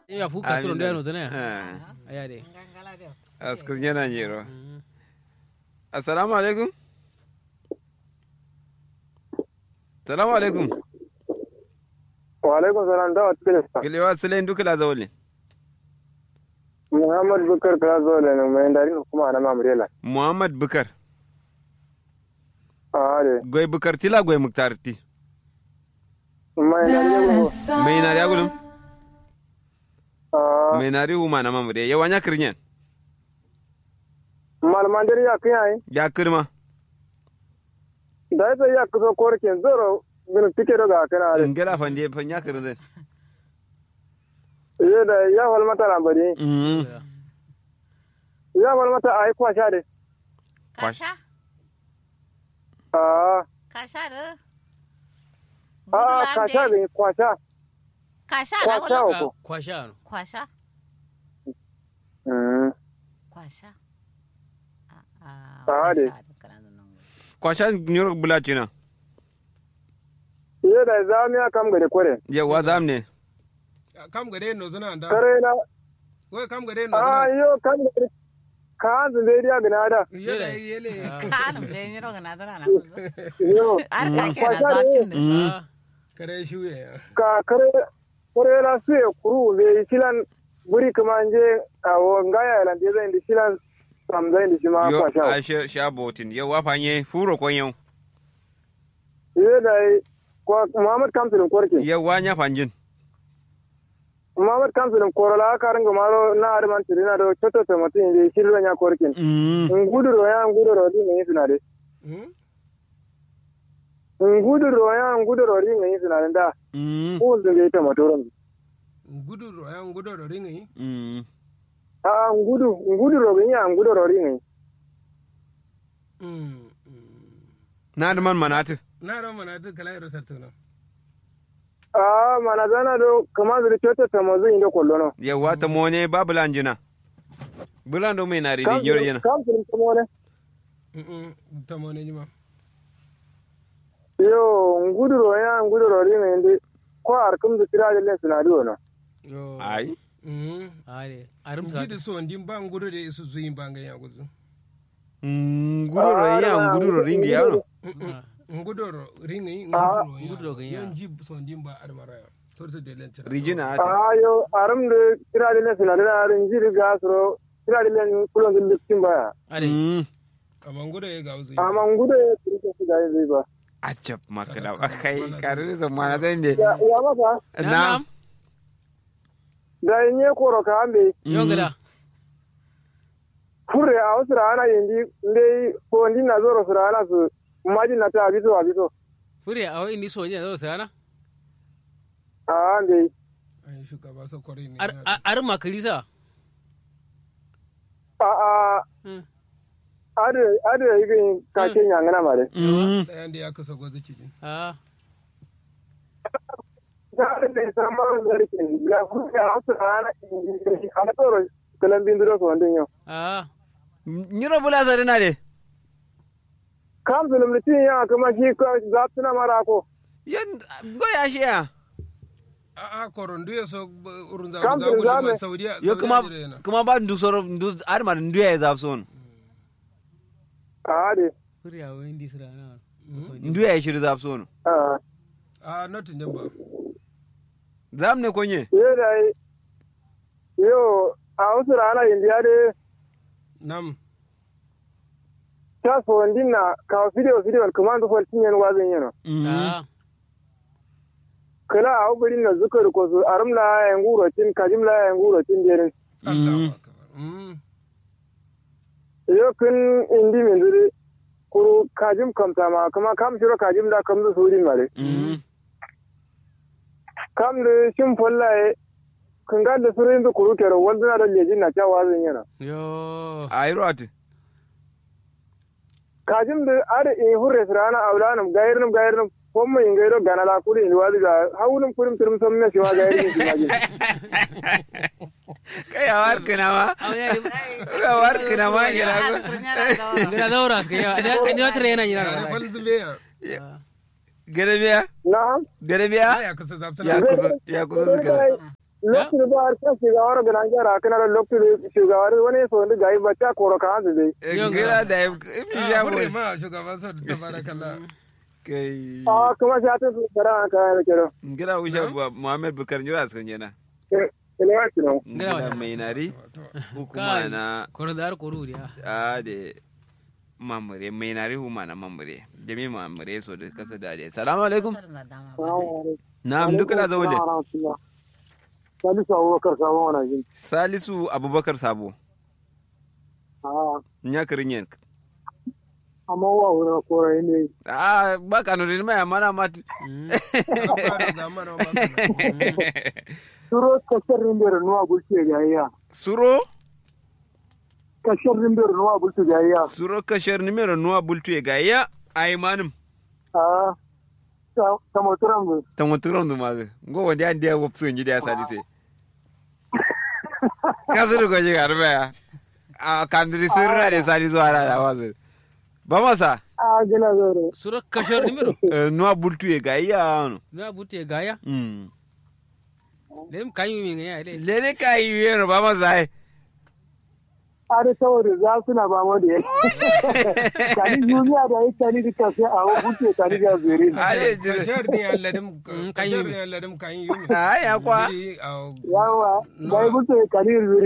ya fuka turo ndo no tane Ah, aya de askar yana nyero assalamu alaikum assalamu alaikum wa alaikum salam da wata kila kilewa sulain dukula zawli muhammad bukar kala zo da mai dari kuma na mamrela muhammad bukar a de goy bukar tila goy muktar ti mai dari go mai nari agulum a mai nari huma na mamure yawanya kirnyen malman dari ya kai ya kirma da ya ya kuso korkin zoro bin tike daga kana de ngela fande fanya kirzen ye da ya wal mata na bari mm ya wal mata ai kwa sha de Kasha? a Kasha da? a ka sha de kwa sha Kasha kwa na sha gudu? ko kwasha no Kwasha? mm Kwasha? Ah, Ah, de. kwasha da kalan nan. kwasha nyoro bulachina ye da zamiya kam gade kore yawa zamne kam gade no zuna da kare na wai kam gade no a zuna yo kam gade ka hanzu zai dia gina da yele yele Kanum da yin roga na zana na. yo Har ka ke na Kwasha ne. zatin da. ah kare shuye ka kare kore na su ya kuru zai shilan buri kuma je a ngaya lan je zai di shilan sam zai di shi ma yo kwa sha a sha sha botin yawa fanye furo konyo ye da kwa Muhammad Kamsilin korke yawa nya fanjin Muhammad Kamsilin korola ka ringa maro na arman tirina do choto to mutin je shillo nya korkin mm nguduro ya nguduro di ne suna de nguduro ya nguduro di ne suna de da mm ko zai ta motoron gudu ro yan gudu ro ringi mm a ngudu nguduro ga ya nguduro di ne na da man manatu na ro mana ta kala ro sartuna a mana zana do kama zai choto to mo zai ndo kollono yawa ta mone babu lanjina bulando mai nari di nyoro yana Kamsilin kuma ne ta mo ne jima yo nguduro ya nguduro di ne ndi ko arkum da tira da suna di wono yo ai ade arum sa ji da so ndin ba gudu da isu zuyin ba ga ya gudu mm gururo ya gururo ringi yano gudu ro ringi Ah. gudu Gudu ro ga ya. yan ji so ndin ba admara ya so so de len tira rijina ati ayo aram da tira da suna da rin jiri ga suro tira da len kulon da liftin baya ade mm amma gudu ya ga uzu amma ngudo ya tsirke su ga zai ba acap makada akai karin zamana zai ne ya ya masa na da yin ye koro ka ambe yo gada furre a wasu rana yindi ndai ko ndi na zoro su rana su maji na ta abiso abiso fure a wai ni so ne zo sana a ndai ai shugaba so kore ne ar ar- ar makalisa a a Hmm. ade ade yi ka ke nyangana mare mm ɗayan da ya kasa gwazi cikin ah da ne samar da rikin ya furre a wasu rana yindi a tsoro kalan bindiro so ndin yo ah nyiro bula sa dina de kam zulum litin ya kuma shi ko zaptuna mara ko yan goya shi ya a a koron duya so urun za Kam za da gudu zame. ma saudiya yo kuma Saudiya da yana. kuma ba ndu soro ndu ar ma ndu ya zap son a ade fure a wai ni sana ndu ya shiri zap son a a notin din ba zam ne konye yo da yo a wasu rana yindi ade nam ta so ndin na ka video video kuma ndo fol tinyen wazin yano mm ah kala a ubirin na zukar ko su arum la ya nguro tin kajim la ya nguro tin derin Allahu akbar mm yo kun indi min zuri kuru kajim kamta ma kuma kam shiro kajim da kam zu surin mare mm kam da shin follaye kun ga da surin zu kuru kero wanda da lejin na cewa zan yana yo ayro ati kajim da are in hurre sirana aulanum gairnum gairnum pommo in gairo ganala kuri in wadi ga hawunum kurim turum somme shi wa gairnum shi majin kai awar kana ma awar kana ma ya gada daura ka ya da ni wata rena ya yana fal zube ya gare biya na'am gare biya ya kusa zaftana ya kusa ya kusa zikira lokacin ba har kan shugawar ga nan gara kana da lokacin shugawar wani so da gai bacca koro kan da dai ngila da ifi Ah, sha hurre mu ma shugaban sa tabarakallah kai a kuma sai ta fara ka da kero ngila usha muhammad bukar njura sun jena ele wa kino ngila mai nari to hukuma na koro da har koro dia a de mamure mai nari huma na mamure jami mamure so da kasa da de salamu alaikum na'am duka da zaule Salisu Abubakar sabon wani jin. salisu abubakar sabo Ah, nya kirinyen amma wa wuri kora ne. a ba kanu din mai amana mat ba da zamana ba ka Turo kashar rimbiyar nuwa bulce gayya. suro Kashar rimbiyar nuwa bulce gayya. suro kashar nimero nuwa bultu e gaya ay manum Ah, ta ta moturan mu. tamoturon du mazu ngo wandi an dia wop sun jida salise kasuru ko jiga arba ya a kandiri sirra de salisu ara da wazu ba masa Ah, gina zore. sura kashor nimero eh, nuwa bultu e gaya no na bute gaya mm dem kayu mi ngaya le lele kai yero ba masa ai Are saboda za su na ba mu da yake. Kani duniya da yake kani duka sai a wuce kani da zere. ale jire kashar ni Allah dim Mm, kan kashar yi. ni Allah dim kan yi ay akwa Biri, ah, Yawa, da ya wuce kani zere.